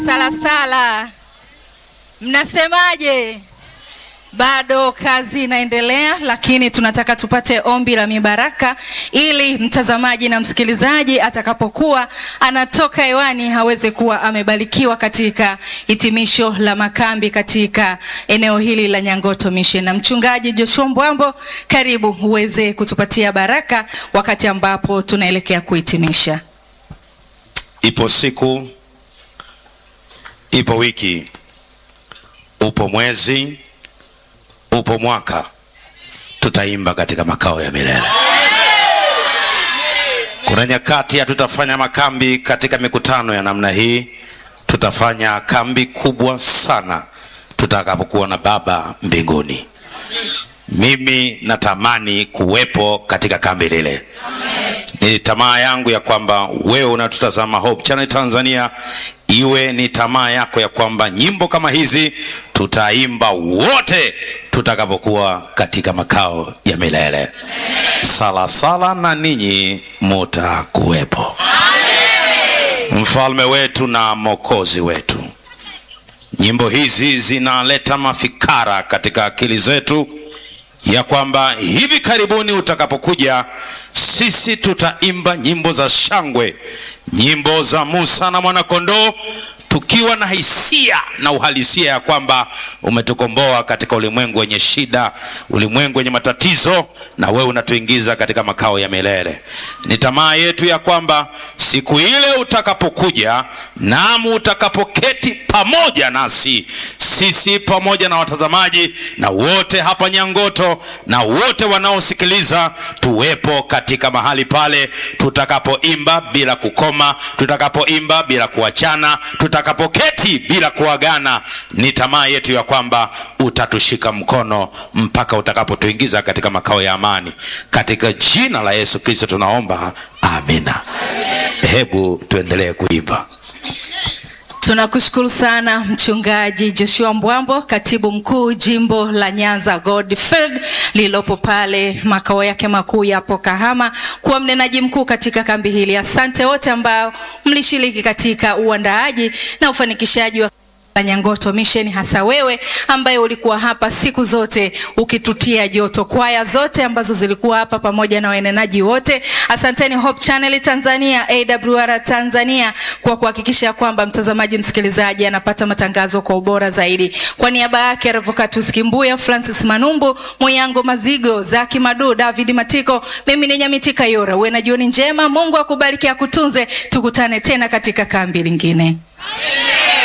Salasala, mnasemaje? Bado kazi inaendelea, lakini tunataka tupate ombi la mibaraka ili mtazamaji na msikilizaji atakapokuwa anatoka hewani aweze kuwa amebarikiwa katika hitimisho la makambi katika eneo hili la Nyangoto Mission. Na mchungaji Joshua Mbwambo, karibu uweze kutupatia baraka wakati ambapo tunaelekea kuhitimisha. Ipo siku, ipo wiki, upo mwezi, upo mwaka, tutaimba katika makao ya milele. Kuna nyakati hatutafanya makambi katika mikutano ya namna hii, tutafanya kambi kubwa sana tutakapokuwa na Baba mbinguni. Mimi natamani kuwepo katika kambi lile. Ni tamaa yangu ya kwamba wewe unatutazama Hope Channel Tanzania, iwe ni tamaa yako ya kwamba nyimbo kama hizi tutaimba wote tutakapokuwa katika makao ya milele. Sala sala na ninyi mutakuwepo. Mfalme wetu na Mwokozi wetu, nyimbo hizi zinaleta mafikara katika akili zetu ya kwamba hivi karibuni utakapokuja, sisi tutaimba nyimbo za shangwe, nyimbo za Musa na mwanakondoo, tukiwa na hisia na uhalisia ya kwamba umetukomboa katika ulimwengu wenye shida, ulimwengu wenye matatizo, na wewe unatuingiza katika makao ya milele. Ni tamaa yetu ya kwamba siku ile utakapokuja, namu utakapoketi pamoja nasi, sisi pamoja na watazamaji na wote hapa Nyangoto na wote wanaosikiliza, tuwepo katika mahali pale tutakapoimba bila kukoma, tutakapoimba bila kuachana, tutakapoketi bila kuagana. Ni tamaa yetu ya kwamba utatushika mkono mpaka utakapotuingiza katika makao ya amani. Katika jina la Yesu Kristo tunaomba, amina. Hebu tuendelee kuimba. Tunakushukuru sana mchungaji Joshua Mbwambo, katibu mkuu jimbo la Nyanza Goldfield lililopo pale makao yake makuu yapo Kahama, kuwa mnenaji mkuu katika kambi hili. Asante wote ambao mlishiriki katika uandaaji na ufanikishaji wa la Nyangoto Mission, hasa wewe ambaye ulikuwa hapa siku zote ukitutia joto, kwaya zote ambazo zilikuwa hapa pamoja na wanenaji wote. Asanteni Hope Channel Tanzania, AWR Tanzania kwa kuhakikisha kwamba mtazamaji, msikilizaji anapata matangazo kwa ubora zaidi. Kwa niaba yake Revocatus Kimbuya, Francis Manumbu, Moyango Mazigo, Zaki Madu, David Matiko, mimi ni Nyamiti Kayora. Uwe na jioni njema, Mungu akubariki akutunze, tukutane tena katika kambi lingine.